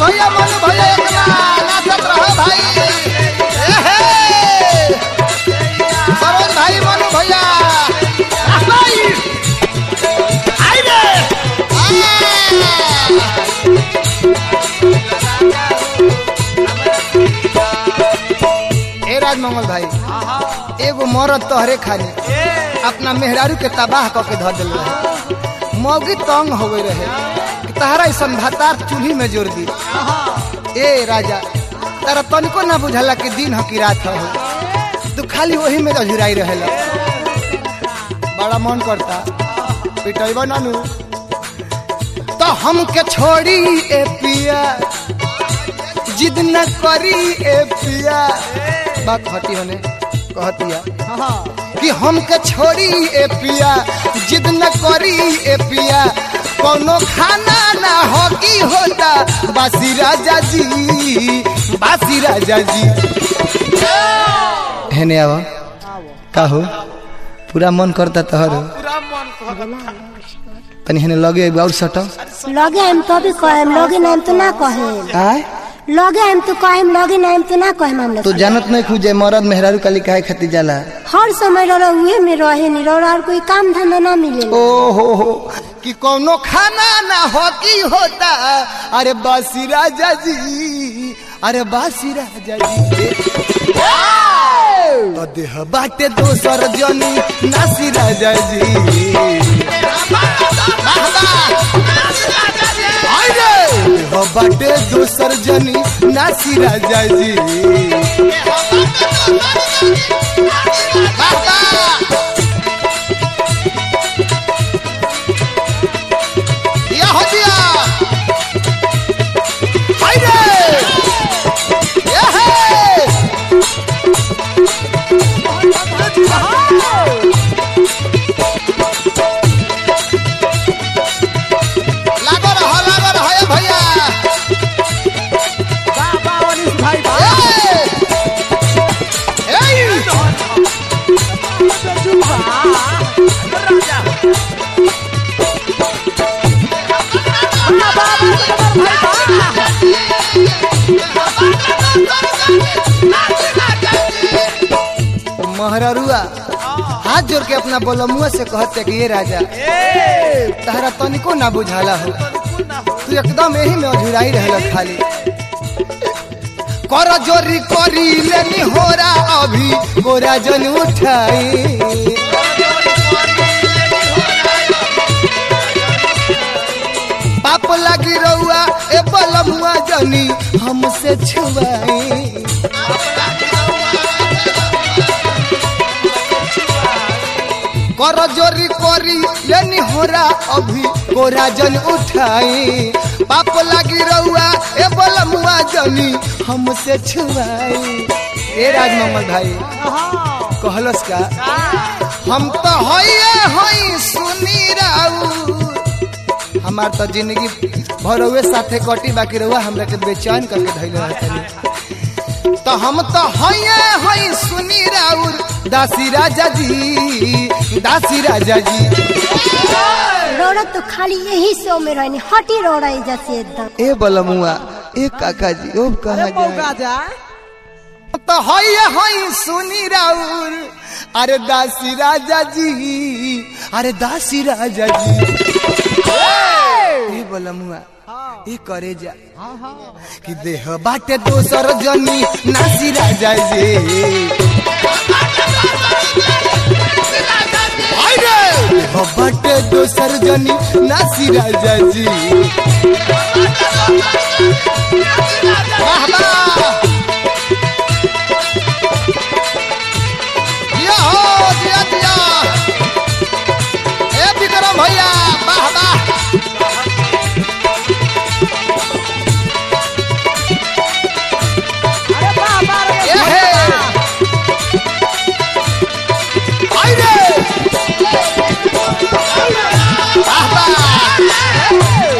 भैया मनु भैया एकला नाचत रहो भाई ए हे सरोज भाई मनु भैया भाई आई रे ए राजमंगल भाई एगो मरद तोहरे खाली अपना मेहरारू के तबाह क के धर दिल रहे मौगी तंग हो गई रहे कि तहरा ऐसा भातार चूल्ही में जोड़ दी ए राजा तारा तनिको ना बुझला कि दिन हो कि रात हो तू खाली वही में अझुराई रहेला बड़ा मन करता पिटैबा नानू तो हमके छोड़ी ए पिया जिद न करी ए पिया बात हटी होने कहतिया कि हमके छोड़ी ए पिया जिद न करी ए पिया कोनो खाना ना हो की होता बासी राजा जी बासी राजा जी हेने आवा का हो पूरा मन करता तोहर पूरा मन कहता तनी हेने लगे एगो और सटो लगे हम तो भी कहेम लगे नाम तो ना कहेम आय लगे हम तो कहेम लगे नाम तो ना कहेम हम लोग तू जानत नहीं खुजे मरद मेहरारू काली काहे खातिर जाला हर समय रह उहे में रहे नहीं रह और कोई काम धंधा ना मिले ओ हो हो कि कोनो खाना ना हो की होता अरे बासी राजा जी अरे बासी राजा जी तो देह बाटे दोसर जनी नासी राजा जी अरे देह बाटे दोसर जनी नासी राजा जी बाबा दिया हो दिया हाय रे ये है लागो रहो लागो रहो ये भैया बाबा अनिस भाई ए ए राजा महररुआ हाथ जोड़ के अपना बोलमुआ से कहते कि ये राजा तहरा तनिको ना बुझाला हो तू एकदम यही में अधुराई रहल खाली कर जोरी करी लेनी होरा अभी गोरा जन उठाई पाप लगी रहुआ ए बलमुआ जनी हमसे छुआई कर जोरी करी लेनी होरा अभी गोरा जन उठाई पाप लगी रहुआ ए बलमुआ जनी हमसे छुआई ए राजमंगल भाई कहलस का हम तो होइए होई सुनी राऊ हमार तो जिंदगी भरवे साथे कटी बाकी रहुआ हमरा के बेचैन करके धैले रहतनी तो हम तो होइए होई सुनी राउर दासी राजा जी दासी राजा जी रोड़ा तो खाली यही सो में रहनी हटी रोड़ा जैसे एकदम ए बलमुआ ए काका जी ओ कहा मौका जाए जा तो होइए होई सुनी राउर अरे दासी राजा जी अरे दासी राजा जी ए बलमुआ ए करे जा कि देह बाटे दोसर जनी नासी राजा जी अरे देह बाटे दोसर जनी नासी राजा जी वाह वाह दिया हो दिया दिया ए विक्रम भैया वाह वाह अरे बाबा रे ए हे आई रे वाह वाह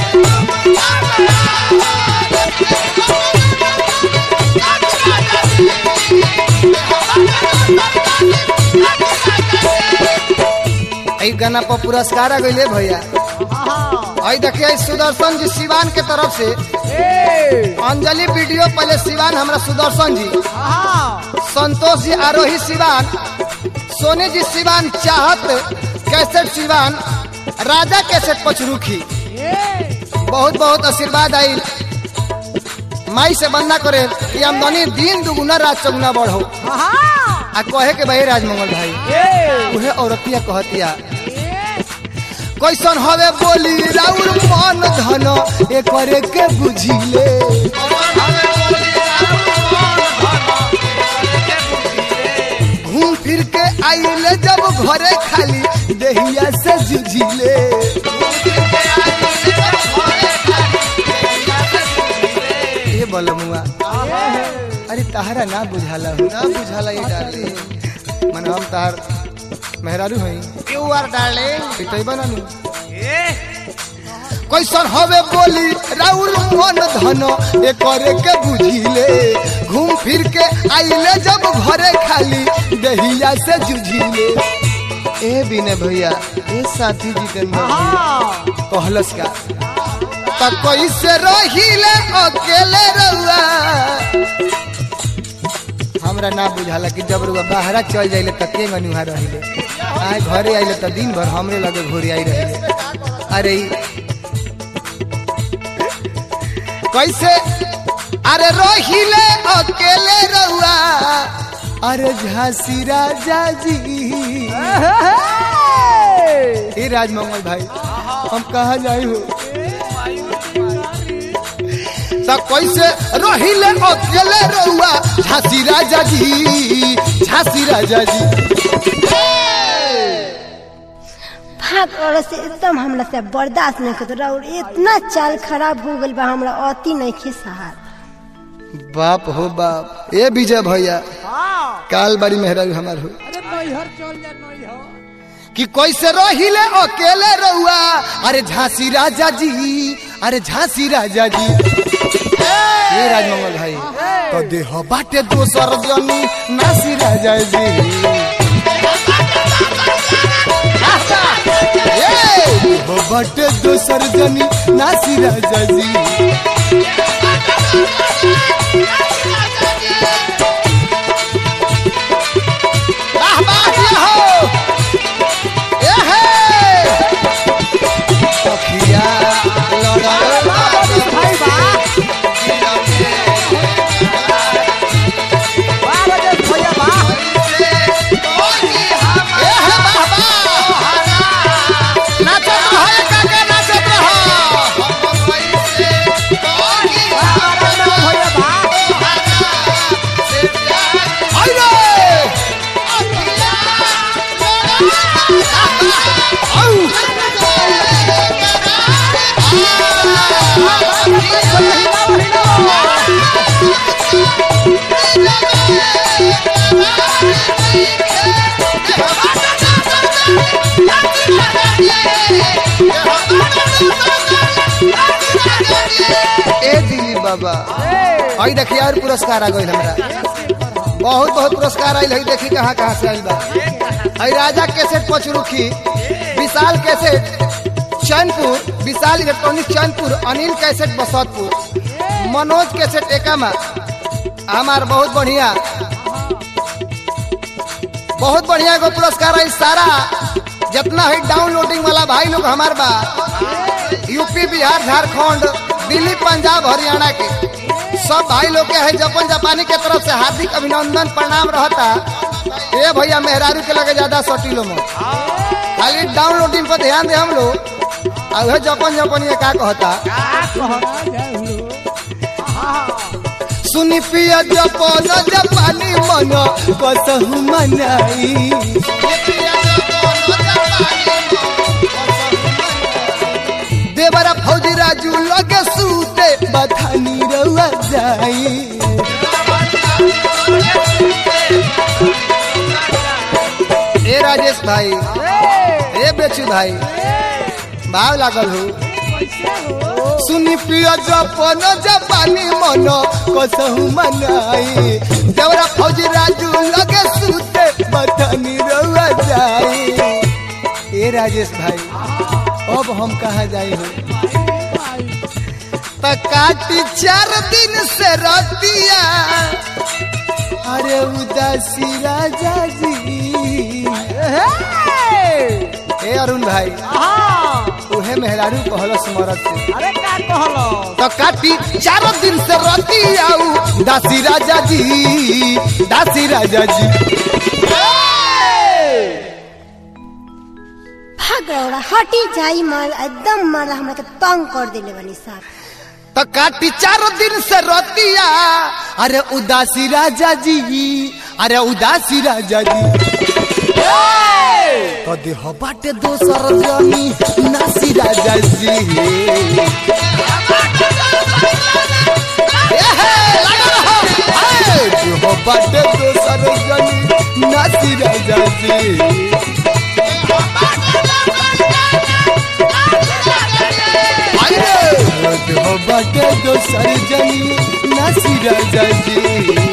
ई गाना पर पुरस्कार आ गइले भैया आई देखिए ई सुदर्शन जी सिवान के तरफ से ए अंजलि वीडियो पहले सिवान हमरा सुदर्शन जी हाँ संतोष जी आरोही सिवान सोनी जी सिवान चाहत कैसेट सिवान राजा कैसेट पचरुखी ए बहुत बहुत आशीर्वाद आई माई से बंदा करे कि आमदनी दिन दुगुना रात चौगुना बढ़ो हाँ आ कहे के भाई राजमंगल भाई ए उहे औरतिया कहतिया कैसन हवे बोली राउर मन धन ए करे के बुझिले घूम फिर के आइले जब घरे खाली देहिया से जुझिले ये बलमुआ अरे तहरा ना बुझाला हो ना बुझाला ये डाले मन हम तहार मेहरारू हई यू आर डार्लिंग पिटैबा ना नु कैसन हवे बोली राउर मन धन ए करे के बुझिले घूम फिर के आइले जब घरे खाली दहिया से जुझिले ए बिने भैया ए साथी जितेंद्र भैया कहलस का त कैसे रहिले अकेले रहुआ हमरा ना बुझाला कि जब रुआ बाहरा चल जाइले त के गनुहा रहिले आए घरे आइले त दिन भर हमरे लगे घोरी आई रहिले अरे ई कैसे अरे रहिले अकेले रहुआ अरे झांसी राजा जी ए राजमंगल भाई हम कहा जाई हो त कैसे रहिले अकेले रहुआ झांसी राजा जी झांसी राजा जी भाग औरत से एकदम हमरा से बर्दाश्त नहीं करते और इतना चाल खराब हो गल बा हमरा अति नहीं खे सहार बाप हो बाप ए विजय भैया काल बारी मेहरारू हमार हो अरे नैहर चल जा नैहर कि कैसे रहिले अकेले रहुआ अरे झांसी राजा जी अरे झांसी राजा जी ये राजमंगल भाई तो देह बाटे दोसर जनी नासी राजा जी ए, देह बाटे दोसर जनी नासी राजा जी वाह वाह ये हो ए हे सखिया लड़ल भाई बा वाह राजेश भैया बा ए हे वाह वाह नाचत रहो काका नाचत रहो वाह राजेश भैया बा आई रे आउ ए दिलीप बाबा आई देखिए और पुरस्कार आ गई हमरा बहुत बहुत पुरस्कार आयल है देखी कहाँ कहाँ से आयल बा आई Raja cassette Pachrukhi Vishal cassette Chainpur Vishal electronic Chainpur Anil cassette Basatpur Manoj cassette Ekma हमार बहुत बढ़िया बहुत बढ़िया एगो पुरस्कार है सारा जितना है डाउनलोडिंग वाला भाई लोग हमार बा यूपी बिहार झारखंड दिल्ली पंजाब हरियाणा के सब भाई लोग के है जापान जापानी के तरफ से हार्दिक अभिनंदन प्रणाम रहता ए भैया मेहरारू के लगे ज्यादा सटीलो में खाली डाउनलोडिंग पर ध्यान दे हम लोग और वह जापान जापानी का कहता सुनी पिया जापान जापानी मन कसहु मनाई देवरा फौजी राजू लगे सूते बथानी रउआ जाई ए राजेश भाई ए बेचू भाई भाव लागल हो सुनी पिया जपन जापानी मन कसहु मनाई देवरा फौजी राजू लगे सूते बथानी रउआ जाई ए राजेश भाई अब हम कहा जाई हो त काटी चार दिन से रतिया अरे उदासी राजा जी ए अरुण भाई उहे मेहरारू कहलस मरद से अरे का कहलो तो काटी चारों दिन से रोती आऊ दासी राजा जी दासी राजा जी भाग रौड़ा हटी जाई मार एकदम मार हमरा के तंग कर देले बनी साहब तो काटी चारों दिन से रोतिया अरे उदासी राजा जी अरे उदासी राजा जी तो देह बाटे दोसर जमी नासी राजा जी एहे, लगा रहो। ए, देह बाटे दोसर जमी नासी राजा जी अरे देह बाटे दोसर जमी नासी राजा जी